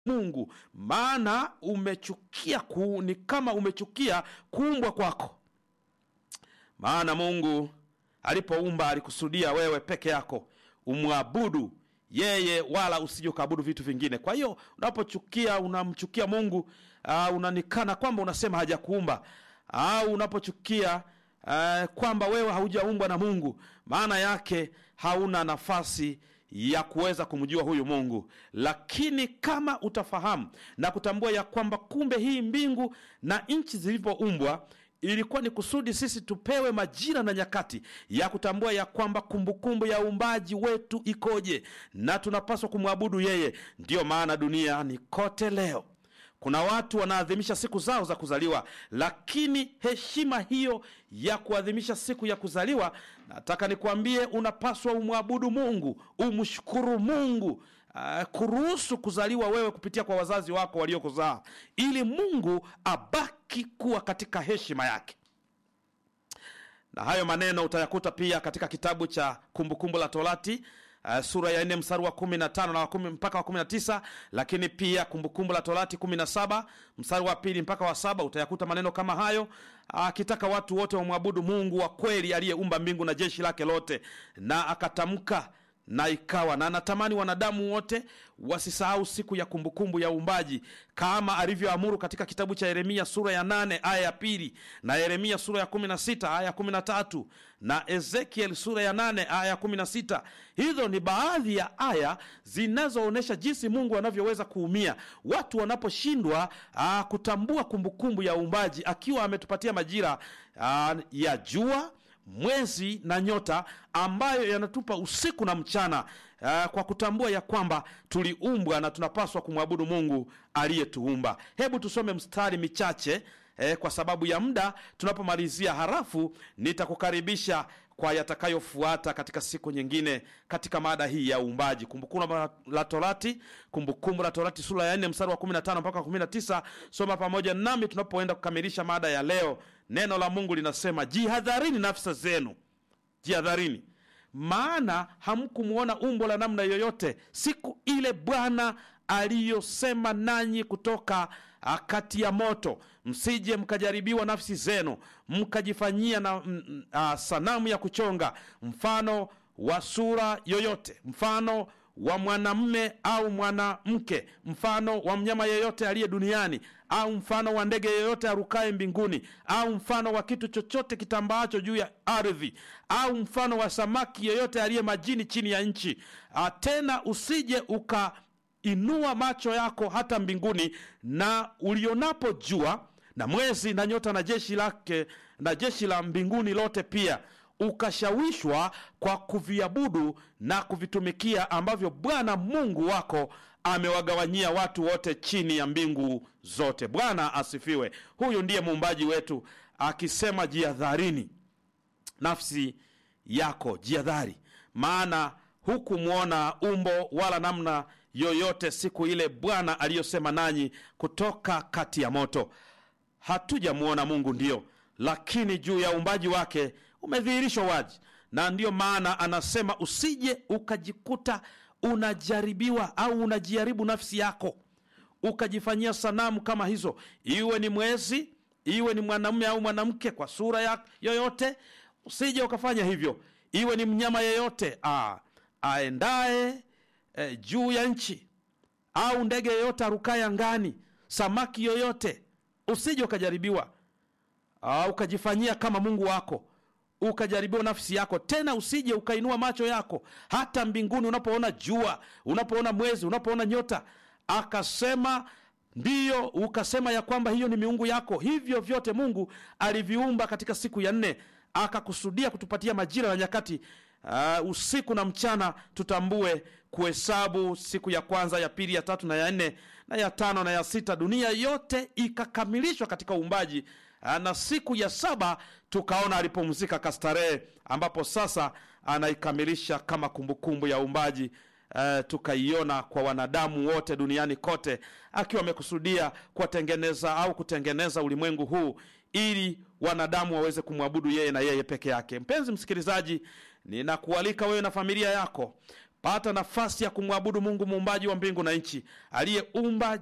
Mungu, maana umechukia ku, ni kama umechukia kuumbwa kwako. Maana Mungu alipoumba alikusudia wewe peke yako umwabudu yeye, wala usije ukaabudu vitu vingine. Kwa hiyo unapochukia, unamchukia Mungu uh, unanikana kwamba unasema hajakuumba au unapochukia uh, kwamba wewe haujaumbwa na Mungu, maana yake hauna nafasi ya kuweza kumjua huyu Mungu. Lakini kama utafahamu na kutambua ya kwamba kumbe hii mbingu na nchi zilivyoumbwa ilikuwa ni kusudi sisi tupewe majira na nyakati ya kutambua ya kwamba kumbukumbu ya uumbaji wetu ikoje na tunapaswa kumwabudu yeye. Ndiyo maana duniani kote leo kuna watu wanaadhimisha siku zao za kuzaliwa, lakini heshima hiyo ya kuadhimisha siku ya kuzaliwa, nataka nikwambie, unapaswa umwabudu Mungu, umshukuru Mungu uh, kuruhusu kuzaliwa wewe kupitia kwa wazazi wako waliokuzaa, ili Mungu abaki kuwa katika heshima yake na hayo maneno utayakuta pia katika kitabu cha Kumbukumbu la Torati uh, sura ya nne mstari wa kumi na tano na wa kumi mpaka wa kumi na tisa lakini pia Kumbukumbu la Torati kumi na saba mstari wa pili mpaka wa saba utayakuta maneno kama hayo akitaka uh, watu wote wamwabudu Mungu wa kweli aliyeumba mbingu na jeshi lake lote, na akatamka na ikawa na anatamani wanadamu wote wasisahau siku ya kumbukumbu ya uumbaji kama alivyoamuru katika kitabu cha Yeremia sura ya nane aya ya pili na Yeremia sura ya kumi na sita aya ya kumi na tatu na Ezekiel sura ya nane aya ya kumi na sita Hizo ni baadhi ya aya zinazoonyesha jinsi Mungu anavyoweza kuumia watu wanaposhindwa kutambua kumbukumbu ya uumbaji, akiwa ametupatia majira aa, ya jua mwezi na nyota ambayo yanatupa usiku na mchana uh, kwa kutambua ya kwamba tuliumbwa na tunapaswa kumwabudu Mungu aliyetuumba. Hebu tusome mstari michache eh, kwa sababu ya muda tunapomalizia, harafu nitakukaribisha kwa yatakayofuata katika siku nyingine katika mada hii ya uumbaji. Kumbukumbu la Torati, Kumbukumbu la Torati sura ya 4 mstari wa 15 mpaka 19. Soma pamoja nami tunapoenda kukamilisha mada ya leo. Neno la Mungu linasema, jihadharini nafsi zenu, jihadharini maana hamkumwona umbo la namna yoyote siku ile Bwana aliyosema nanyi kutoka kati ya moto, msije mkajaribiwa nafsi zenu, mkajifanyia na m, a, sanamu ya kuchonga mfano wa sura yoyote, mfano wa mwanamme au mwanamke, mfano wa mnyama yeyote aliye duniani, au mfano wa ndege yeyote arukaye mbinguni, au mfano wa kitu chochote kitambaacho juu ya ardhi, au mfano wa samaki yeyote aliye majini chini ya nchi. Tena usije ukainua macho yako hata mbinguni, na ulionapo jua na mwezi na nyota na jeshi lake na jeshi la mbinguni lote pia ukashawishwa kwa kuviabudu na kuvitumikia ambavyo Bwana Mungu wako amewagawanyia watu wote chini ya mbingu zote. Bwana asifiwe. Huyu ndiye muumbaji wetu akisema, jihadharini nafsi yako, jihadhari, maana hukumwona umbo wala namna yoyote siku ile Bwana aliyosema nanyi kutoka kati ya moto. Hatujamwona Mungu, ndiyo lakini juu ya uumbaji wake umedhihirishwa wazi, na ndiyo maana anasema usije ukajikuta unajaribiwa au unajaribu nafsi yako ukajifanyia sanamu kama hizo, iwe ni mwezi, iwe ni mwanamume au mwanamke kwa sura ya yoyote. Usije ukafanya hivyo, iwe ni mnyama yeyote a aendaye e, juu ya nchi au ndege yeyote arukaye angani, samaki yoyote, usije ukajaribiwa Uh, ukajifanyia kama Mungu wako ukajaribiwa nafsi yako. Tena usije ukainua macho yako hata mbinguni, unapoona jua, unapoona mwezi, unapoona nyota, akasema ndiyo, ukasema ya kwamba hiyo ni miungu yako. Hivyo vyote Mungu aliviumba katika siku ya nne, akakusudia kutupatia majira na nyakati Uh, usiku na mchana, tutambue kuhesabu siku ya kwanza, ya pili, ya tatu na ya nne na ya tano na ya sita, dunia yote ikakamilishwa katika uumbaji. Uh, na siku ya saba tukaona alipumzika kastarehe, ambapo sasa anaikamilisha kama kumbukumbu ya uumbaji. Uh, tukaiona kwa wanadamu wote duniani kote, akiwa amekusudia kuwatengeneza au kutengeneza ulimwengu huu ili wanadamu waweze kumwabudu yeye na yeye peke yake. Mpenzi msikilizaji, ninakualika wewe na familia yako pata nafasi ya kumwabudu mungu muumbaji wa mbingu na nchi aliyeumba